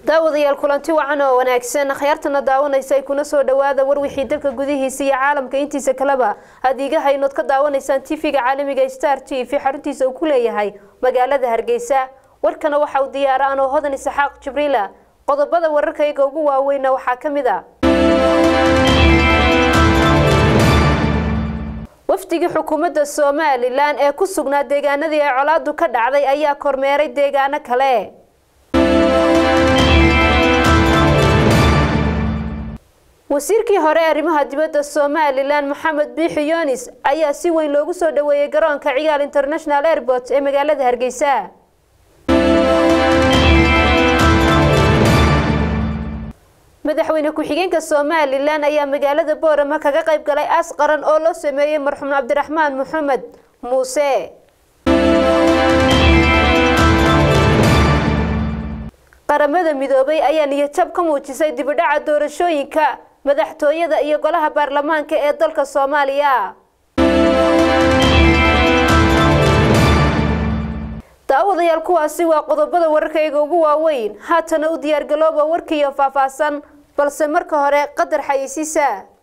daawadayaal kulanti wacan oo wanaagsan akhyaartana daawanaysa ay kuna soo dhawaada war wixii dalka gudihiisa iyo caalamka intiisa kaleba hadiiga haynood ka daawanaysaan tv-ga caalamiga star t v xaruntiisa uu ku leeyahay magaalada hargeysa warkana waxa uu diyaara anoo hodan isaxaaq jibriila qodobada wararkayga ugu waaweyna waxaa ka mid a wafdigii xukuumadda somalilan ee ku sugnaa deegaanadii ay colaadu ka dhacday ayaa kormeeray deegaano kale wasiirkii hore ee arrimaha dibadda somalilan maxamed biixi yunis ayaa si weyn loogu soo dhaweeyey garoonka cigaal international airport ee magaalada hargeysa madaxweyne ku-xigeenka somalilan ayaa magaalada boorama kaga qayb galay aas qaran oo loo sameeyey marxuum cabdiraxmaan maxamed muuse qaramada midoobay ayaa niyadjab ka muujisay dibidhaca doorashooyinka madaxtooyada iyo golaha baarlamaanka ee dalka soomaaliya daawadayaal kuwaasi waa qodobada wararkayga ugu waaweyn haatana u diyaargalooba warkiiyo faahfaahsan balse marka hore qadar xayeysiisa